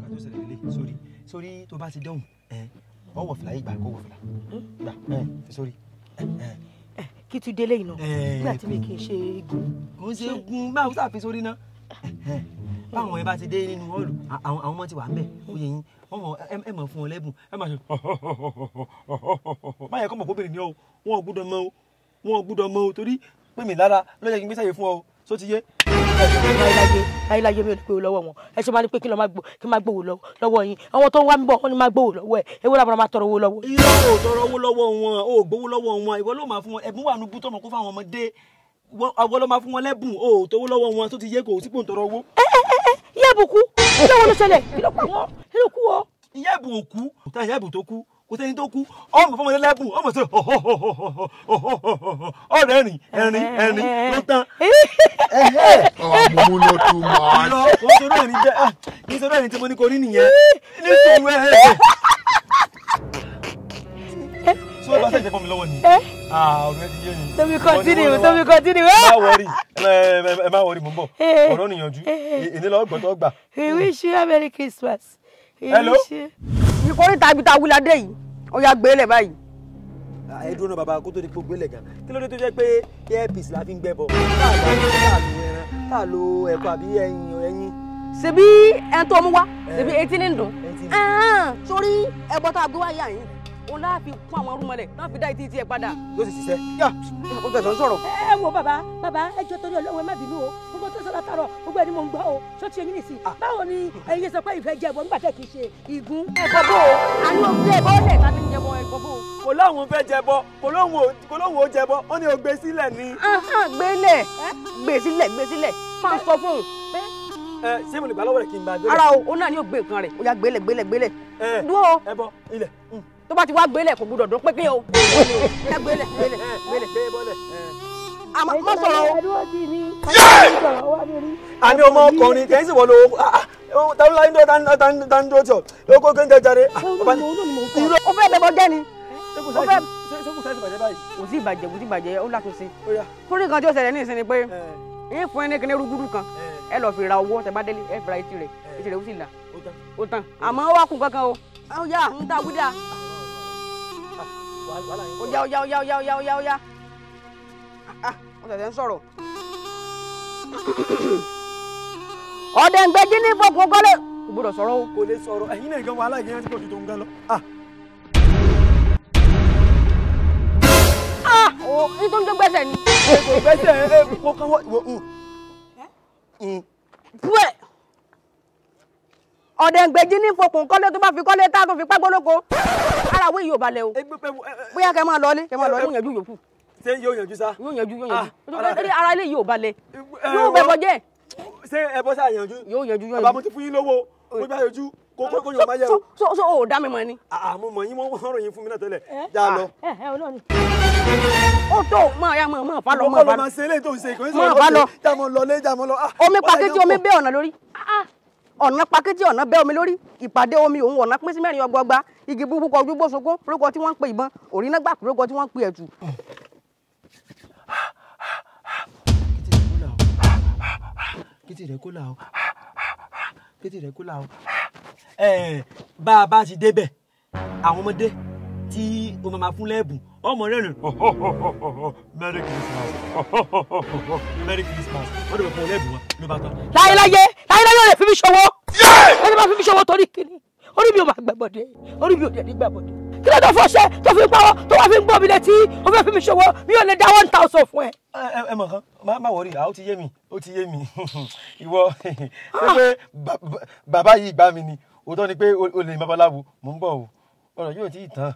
tó ṣẹlẹ̀ lélẹ̀ sórí sórí tó bá ti dẹ́hùn ẹ ọwọ́ fìlà yìí gbà kó wọ fìlà gbà ẹ fi sórí ẹ ẹ kí tún délé yìí náà Eh. nígbà tí mi kì í ṣe igun kò ń ṣe gun báwo sáà fi sórí náà ẹ báwọn ẹ bá ti dé nínú họ́ọ̀lù à- àwọn àwọn ọmọ ti wà ńbẹ̀ ó yẹ yín wọ́n mọ̀ ẹ- ẹ mọ̀ fún wọn lẹ́bùn ẹ máa ṣe báyẹn kọ́ mọ̀ kó bèrè ní ọ wọn ò gbúdọ̀ mọ o wọn ò gbúdọ̀ mọ o torí pé mi lára ló yẹ kí n gbé sáyé fún ọ só ti yé. láyéláyé láyéláyé mi ò ní gbowó lọ́wọ́ wọn ẹ ṣe máa ní pé kí lọ́ọ́ máa gbó kí n máa gbowó lọ́wọ́ lọ́wọ́ yín àwọn tó ń wá mi bọ̀ wọ́n ní máa gbowó lọ́wọ́ ẹ̀ ewé làbọ̀rọ̀ máa tọrọ owó lọ́wọ́. irọ́ ò tọrọ owó lọ́wọ́ wọn ò gbowó lọ́wọ́ wọn ìwọ ló máa fún wọn ẹ̀bùn wà nù bútọ́ mọ̀ kó fáwọn ọmọdé Wọ́n- àwọn ló máa fún wọn lẹ́bùn ò tówó lọ́wọ́ wọn tó ti yé kò sí pò ń tọrọ owó. ìyá àbùkù kí ló wọn ló ṣẹlẹ̀ kí ló pa wọn kí ló kú ọ. ìyá ẹ̀bùn òkú tá ìyá ẹ̀bùn tó kú kò sẹ́ni tó kú ọmọ fọmọdé lẹ́bùn ọmọ sọ ọ̀rẹ́ ẹ̀rìn ẹ̀rìn ẹ̀rìn ló tán. ọmọ ló tún máa irọ́ kò ń sọ̀rọ̀ ẹ̀rìn jẹ́ kì í sọ̀rọ̀ ẹ̀rìn tí mo ní kò rí nìyẹn ní sùúrù ẹ̀ sọ bá sẹ́jẹ̀ fún mi lọ́wọ́ ni ọ̀rẹ́ ti yé mi. tóbi continue tóbi continue. má wọrí ẹ má wọrí mò ń bọ̀ Eh. ọ̀rọ̀ nìyànjú èdè lọ́wọ́ gbọ́tọ̀ gbà. we wish you a merry christmas. We Hello? wish you- ìkórìtà ibi tá a wílá dé yìí ó yá gbé lẹ̀ báyìí. ẹ dúró náà bàbá kó tó di gbogbo ilẹ̀ gan kí ló dé tó jẹ́ pé airpiece la fi ń gbẹ́ bọ̀ tá a lo ẹran tá a lo ẹ̀kọ́ àbí ẹyin ẹyin. ṣebí ẹni tó mú wá ṣebí etí ní dùn. Etí ní dùn. Ẹ̀hán, sórí ẹbọ tá a gbé wá yà yín òun láà fi kún àwọn rúmọlẹ̀ náà fi dá etí tiẹ̀ padà. yóò sì ṣiṣẹ́. yá ó tẹ̀sán sọ̀rọ̀. ẹ wo bàbá bàbá ẹ jọ torí Ọlọ́run ẹ má bínú o gbogbo tó sọ látàrọ gbogbo ẹni mò ń gbọ́ o ṣó ti eyín nìsín báwo ni ẹ̀yin sọ pé ìfẹ́ jẹ ẹbọ nígbà tẹ kì í ṣe ìgún. ẹ̀kọ́ bò ó àní òun gbé ẹbọ lẹ̀ tá a ti ń jẹbọ ẹ̀kọ́ bò ó. kò lóun fẹ́ jẹbọ kò lóun ò kò lóun ò jẹbọ ó ní o gbé sílẹ̀ ni. Ahán, gbé lẹ̀ gbé sílẹ̀ gbé sílẹ̀ máa sọ fún un. ẹ ṣé mo lè gbà lọ́wọ́ rẹ̀ kí n bá gbé. ara o òun náà ni yóò gbé nǹkan rẹ̀ ó yá gbélẹ̀ gbélẹ̀ gbélẹ̀. ẹ dúró ẹ bọ ilẹ̀. tó bá ti wá gbélẹ̀ kò gbúdọ̀ dún pépé o. yá gbélẹ̀ gbélẹ̀ gbélẹ̀. gbé bọ́lẹ̀. àmọ́ má sọ̀rọ̀ o. ẹdúró sí mi. àní ọmọ ọkùnrin kẹ́hìn sì wọ́n lo tàbí láyé tó tán dúró tí ọ ó kó kéńké jáde. irọ́ ó fẹ́ bẹ̀bọ̀ jẹ́ ni. ṣékù ó fẹ́ sáyẹ̀sì ṣékù sáyẹ̀sì bàjẹ́ báyìí. kò sí ìbàjẹ́ kò sí ìbàjẹ́ ó látúnṣe. ó yá. torí kan tí ó ṣẹlẹ̀ ní ìsinmi pé ẹ yín fún ẹ ní kíní rúgúdú kan ẹ lọ fi ra owó tẹ bá délé ẹ fi ra etí rẹ̀ etí rẹ̀ ó sì là ó tán. ó tán àmọ́ ó wá kún kankan o. ó yá ń ta wíjà wàhálà yẹn. ó yá ó yá ó yá ó yá ó yá ó yá ó yá. Ah, ah, ó ṣẹ̀ṣẹ̀ ń sọ̀rọ̀. ọ̀dẹ̀ ń gbẹ́jí ní fọkùn kọ́lé kò gbọdọ̀ sọ̀rọ̀ o. kò lè sọ̀rọ̀ ẹ̀yin náà gan wàhálà yẹn ti pọ̀ ju tó ń gan lọ. ah Ah, o ní tó ń jó gbẹ́sẹ̀ ni. kò gbẹ́sẹ̀ ẹ kó kán wọ́n wò ń. Púẹ̀. ọ̀dẹ̀ ń gbẹ́jí ní fọkùn kọ́lé tó bá fi kọ́lé tá a tó fi pẹ́ gbólóko. ara wo yìí ò balẹ̀ o. ẹgbẹ́ pẹ́ ẹ ẹ bóyá kẹ́ máa lọ ní kẹ́ máa lọ ní yànjú yòókù ṣé yóò yanjú sá. yóò yanjú yóò Ah, yanjú ara- Torí ara ilé yìí ò balẹ̀ ẹ, yóò wọ́n- bẹ̀bọ̀ jẹ́ ṣé ẹ bọ́ sáà yanjú. yóò yanjú yóò bàbá mo yanjú. ti fún yín lówó mo bá yanjú kó kó kó yóò má yẹ so o. so so o ò dá mi mọ̀ ni. àmọ́ mọ̀ yín wọ́n ròyìn fún mi náà tẹ́lẹ̀ já lọ. ẹ ẹ Ọlọ́run. ó tó máa ya máa máa fa lọ ìwọ máa kọ́ ló fa lọ. máa ṣe eléyìí tó ń ṣe ìkànnì Máa bá lọ. já mọ́ lọ lé já mọ́ lọ. ah, omi wàhálà pàkẹ́tì yẹn omi pọ̀. bẹ́ ọ̀nà lórí ọ̀nà pàkẹ́tì ọ̀nà bẹ́ omi lórí ìpàdé omi òun ọ̀nà pín sí mẹ́rin ọgbọọgba igi búburú kọ ojú gbósunkún lórúkọ tí wọ́n ń pe ìbọn òrìnà gbà lórúkọ tí wọ́n ń pe ẹ̀tù. kétì rẹ kó là o kétì rẹ kó là o. ẹ bá a bá ti débẹ̀ àwọn ọmọdé tí o máa ma fún lẹ́bùn ọmọ rẹ̀ rìn merry christmas merry christmas wọ́n dẹ̀ bẹ̀ fún ọ lẹ́bùn wọn ló bá tán. láyéláyé láyéláyé ò lè fi mí ṣòwò ẹ lè máa fi mí ṣòwò torí kíni orí mi ò máa gbàbọdé orí mi ò dẹ̀ ní gbàbọdé kí ló tó fọṣẹ tó fi ń pawọ́ tó wà fi ń gbọ́ mi létí ó fẹ́ fi mí ṣòwò mi ò lè dá one thousand fún ẹ. ẹ ẹ ẹ mọ̀ kan má má wọrí àwọn ó ti yé mi ó ti yé mi ìwọ ṣé pé ba- ba- bàbá yìí gbá mi ni òótọ́ ni pé o o lè babaláwo mò ń bọ̀ o ọ̀rọ̀ yóò tí ì tán.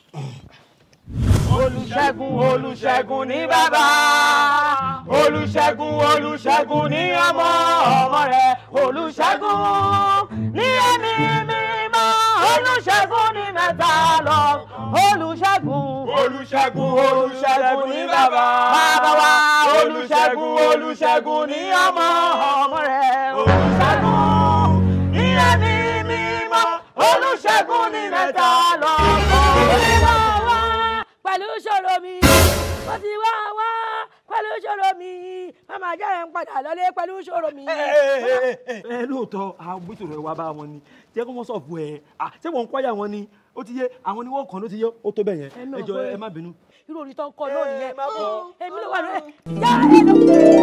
olùṣègùn olùṣègùn ní bàbá olùṣègùn olùṣègùn ní ọmọ ọmọ rẹ̀ olùṣègùn ní ẹ̀mí mímọ́ olùṣègùn ní mẹ́ta lọ olùṣègùn olùṣègùn olùṣègùn ní bàbá bàbá wa olùṣègùn olùṣègùn ní ọmọ ọmọ rẹ̀ olùṣègùn ní ẹ̀mí mímọ́ olùṣègùn ní mẹ́ta lọ wá wá pẹ̀lú ṣòro mi mo ti wá wá pẹ̀lú pẹ̀lú ṣòro mi màmá jẹ́ ẹ̀ ń padà lọlé pẹ̀lú ṣòro mi. ẹ lóòótọ́ àwọn gbèsè rẹ̀ wá bá wọn ni jẹ́ kó wọ́n sọ̀ fún ẹ ṣé wọ́n ń kọ́yà wọn ni ó ti yé àwọn ni wọ́n kàn ló ti yé ó tó bẹ̀ yẹn Ẹ náà ẹ jọ pé- ẹ má bínú. irú orin tó ń kọ náà nìyẹn ẹ má bọ̀. èmi ló wà lóye yá nínú.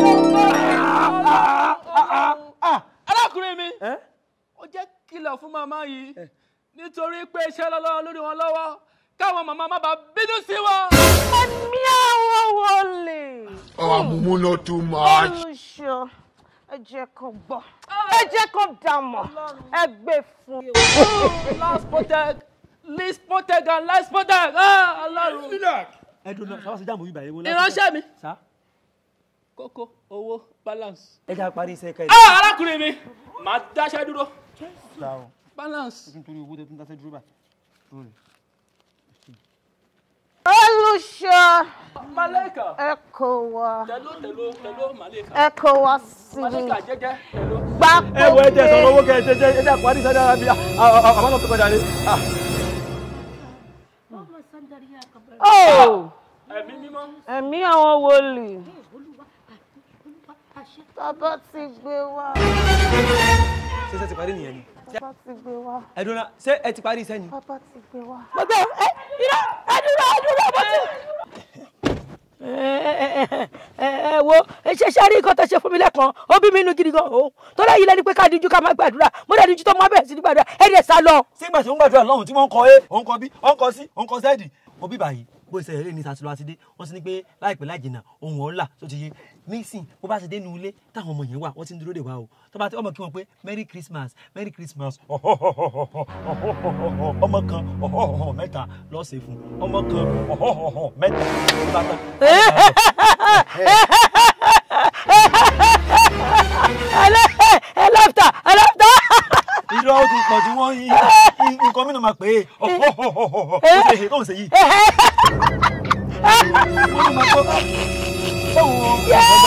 arákùnrin mi ẹ ó jẹ́ kìlọ̀ fún màmá yìí nítorí pé iṣẹ́ lọ́lọ́run lórí wọn lọ́wọ́ káwọn màmá má bàa bínú sí wọn. ẹ̀mí àwọn wọlé Oh, Mumu not too much. olùṣọ́ ẹ jẹ́ kó gbọ́ ẹ jẹ́ kó dàmọ̀ ẹ gbé fún un. last protect least protect and last protect ah ọlọ́run. ẹ dùn náà sábà sí jáàmù bíbá yẹn wọn. ìránṣẹ́ mi sá kókó owó balance. ẹ já parí iṣẹ́ ká ẹ ah arákùnrin mi màá dáṣẹ́ dúró dá o balance. nítorí owó tẹ tún dáṣẹ́ dúró báyìí. olùṣọ́ maleka ẹ kó wá tẹ̀ló tẹ̀ló tẹ̀ló maleka ẹ kó wá sí mi maleka jẹ́jẹ́ tẹ̀ló. gbá ẹ wo ẹ jẹ sọ̀rọ̀ owó kẹ ẹ jẹ ẹ jẹ parí iṣẹ́ dára bí àwọn náà tó kọjá ní. ó ẹ̀mí mímọ́. ẹ̀mí àwọn wọlé bàbá ti gbé wá ṣé ṣe ti parí nìyẹn ni. bàbá ti gbé wá ẹ dùn náà ṣé ẹ ti parí iṣẹ́ ni. bàbá ti gbé wá. mo gbé ẹ irọ́ ẹ dúró ẹ dúró mo ti. ẹ ẹ ẹ wo ṣe ṣe rí nǹkan tó ṣe fún mi lẹ́kan ó bí mi inú gidi gan o tó lẹ́yìn lẹ́ni pé ká díjú ká má gbàdúrà mo dẹ̀ díjú tó má bẹ̀rẹ̀ sí ní gbàdúrà ẹ dẹ̀ sá lọ. sígbà tí wọ́n gbàdúrà lọ́hùn tí wọ́n ń kọ é òun kọ bí òun kọ sí òun kọ sẹ́ẹ̀dì mo bí báyìí bó ṣe eré ní sàtúlọ àti dé wọ́n sì ní pé láìpẹ́ láì jìnnà ohun ọ̀la tó ti yé nísìn bó bá ṣe dé nu ilé táwọn ọmọ yẹn wà wọ́n ti ń dúró dè wá o tó bá ti ọmọ kí wọ́n pé merry christmas merry christmas ọmọ kan mẹ́ta lọ́ọ́ ṣe fún ọmọ kan mẹ́ta ló bá tán. ẹ lọ́fta ẹ lọ́fta. irọ́ ó ti pọ̀ tí wọ́n yí nǹkan mìíràn máa pè é ó ṣe é tó ń ṣe yìí. wọ́n ní máa tó báwo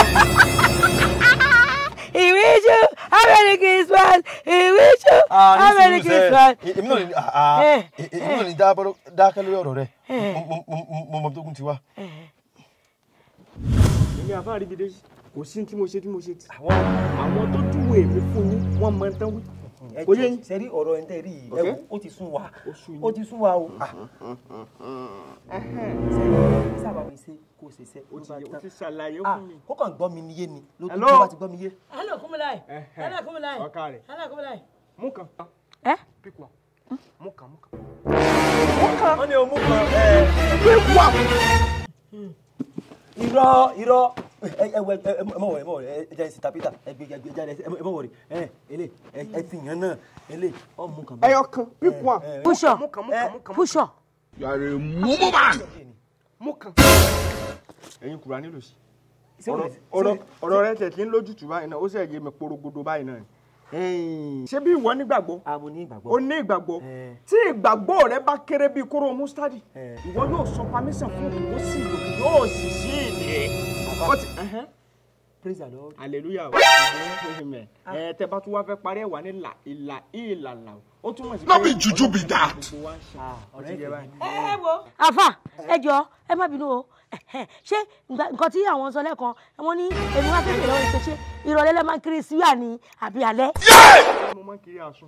He wish you a merry Christmas. He wish you a merry Christmas. èmi náà ní ah, Eh, èmi náà ní dábọ́rọ́ dákẹ́ lórí ọ̀rọ̀ rẹ̀ Mo- mo- mo- mo mọ tó kún ti wá. èmi àfa àríbidé kò sí tí mo ṣe tí mo ṣe tí. àwọn tó júwe èmi fún yín wọ́n mọ tán wí. kò yé yín. sẹ́rí ọ̀rọ̀ ẹ̀ ń tẹ́ rí yìí Okay. ẹ wo, ó ti sún wa sú yín. ó ti sún wa o. sẹ́rí sábà mi ṣe kó ṣe ṣe o ti o ti ṣàlàyé ah fún mi. kó kàn gbọ́ mi níyé ni ló tó Hello? tó bá ti gbọ́ mi yé. Hello, Kumulai. Ẹhẹ́. Hello, Kumulai. ọ̀ka rẹ̀ Hello, Kumulai. mú kan. Eh? pick one. mú kan mú kan. wọ́n ní omú kan ẹ̀ irọ́ irọ́ ẹ ẹ wẹ ẹ ẹ mọ̀ wọ̀ ẹ mọ̀ wọ̀ ẹ jẹ́ ìsìta peter ẹ gbé ẹ gbé jáde ẹ mọ̀ wọ̀ rẹ̀ ẹ ẹlẹ́ ẹ ẹ ti yàn náà ẹlẹ́ ọ mú kan ẹyọ kan pick one. Push up. mú kan mú kan mú kan mú Push up. You are a Mumu man. mú kan. ẹ̀yin kura nílò sí. Ṣé wọ́n ọ̀rọ̀ lè- ọ̀rọ̀ ọ̀rọ̀ rẹ̀ tẹ̀ tí ń lójútùú báyìí náà ó sì yé mi porogodo báyìí náà. ni. ṣé bí ìwọ nígbàgbọ́ a mo ní ìgbàgbọ́. o ní ìgbàgbọ́ Eh. tí ìgbàgbọ́ rẹ bá kéré bíi kóró mustadi Eh. ìwọ yóò sọ pamísàn fún òkè ó sì lòkè yóò sì sí ìdè. ó ti ẹhẹ́n. praise the lord. hallelujah o amen ẹ tẹ bá tún wá fẹ́ parí ẹ̀ wá ní là ìlà ìlàlà ó túmọ̀ sí No be juju be that. gbogbo wa ń ṣe ọ̀rẹ́ ọtí jẹ báyìí. ẹ wo. àfà ẹ jọ ẹ má bínú o ṣé nǹkan nǹkan tí àwọn sọ lẹ́ẹ̀kan wọ́n ní èmi wá fẹ́ bèèrè lọ́wọ́ ìpè ṣé ìrọ̀lẹ́ lẹ́ máa ń kiri síyà ní àbí alẹ́. mo máa ń kiri aṣọ.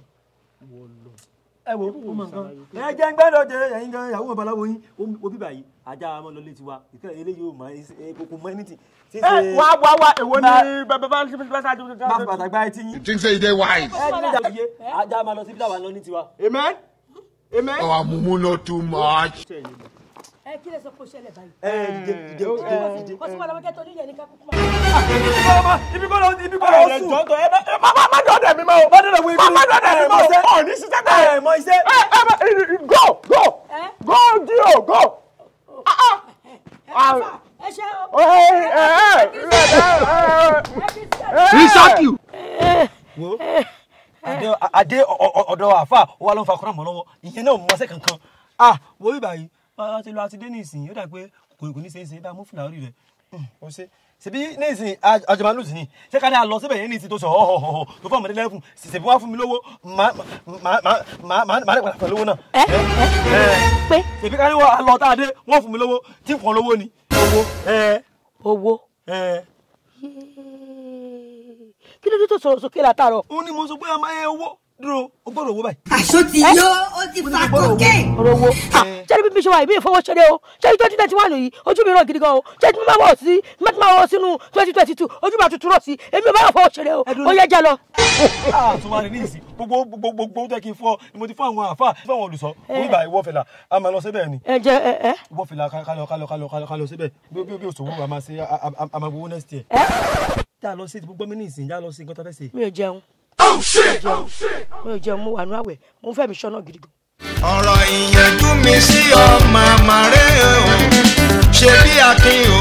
ẹ wo ó mọ nǹkan ẹ jẹ́ ń gbẹ́dọ̀ jẹ ẹ̀yin gan ìyàwó babaláwo yín ó bí báyìí ajá ọmọ lọ létí wa ìkẹ́ eléyìí ò mọ kókó mọ anything. ṣé ẹ wá wá wá èwo ni Ma- bàbá bá ṣe bá ṣáájú. má fi bàtà gbá etí yín. You think say you dey wise? ẹ ní ìjà òye ajá máa lọ síbi táwa lọ ní tiwa. amen amen. Our Mumu not too much. ẹ kí lè sọ pé ó ṣẹlẹ̀ báyìí. ẹ dìde dìde dìde dìde. kò sí wọn lọ́wọ́ kẹ́tọ́ níyẹn ní kákúkú máa. ibi kọ́ lọ ibi kọ́ lọ ẹ sùn. jọ tó ẹ bá ẹ má má má dọ̀dẹ̀ mi mọ́ o. má dọ̀dọ̀ wo ibi. má má dọ̀dẹ̀ mi mọ́ o. ọ̀ ní sísẹ́ pé. ẹ mọ iṣẹ́. ẹ ẹ bá go go ẹ go dio go. Ah, ah. Ah, ẹ ṣe o. ẹ ẹ ẹ ẹ ẹ kí sí He shock you. wo adé adé ọ̀dọ̀ àfà ó wà ló ń fa kọ́nà mọ́ lọ́wọ́ ìyẹn náà mọ́sẹ̀ kankan ah wo bí báyìí wọ́n ti lọ àti dé nísìnyí ó dà pé kò kò ní ṣe é ṣe bá mú fìlà orí rẹ̀ ó ṣe ṣèbí nísìnyí àjọmọ́lù sí ni ṣé ká ní a lọ síbẹ̀ yẹn nísìnyí tó sọ ọ̀họ̀họ̀ tó fọ́ ọmọdé lẹ́fún ṣèbí wá fún mi lówó má má má má má má dẹ̀gbàdà pẹ̀lú owó náà ẹ ẹ pé ṣèbí ká ní wọ́n lọ tá a dé wọ́n fún mi lówó tí ń fọ́n lówó ni owó ẹ owó ẹ kí ló dé tó sọ̀rọ̀ sókè látàárọ̀. ó ní mo sọ pé a máa ẹ owó dúró o gbọ́dọ̀ owó báyìí. àṣọ ti yó ó ti fa kókè. ọ̀rọ̀ owó ṣé níbi mi ṣe wà ìbí ìfowó ṣeré o ṣé ní twenty twenty one yìí ojú mi ràn gidi gan o ṣé tí mo máa wọ̀ sí mo ti máa wọ̀ sínú twenty twenty two ojú mi àtútù rọ̀ sí èmi ò bá yọ̀ fowó ṣeré o ó yẹ jẹ́ lọ. tó máa rí ní ìsìn gbogbo gbogbo gbogbo tó yẹ kí n fọ ni mo ti fún àwọn àáfà fún àwọn olùsọ onígbà ìwọ fẹlà a máa lọ síbẹ̀ ni ẹ jẹ ẹ ẹ ìwọ fẹlà kálọ kálọ kálọ kálọ kálọ síbẹ̀ bí bí bí òṣòwò a máa ṣe a- a a máa gbowó next year. já lọ sí gbogbo mi ní ìsìn já lọ sí nǹkan tó fẹ́ ṣe. mi ò jẹun mi ò jẹun mo wà ní àwẹ̀ mo fẹ́ mi ṣọ́nà gidi gan. ọ̀rọ̀ ìyànjú mi sí ọ màmá rẹ̀ o ṣe bí akin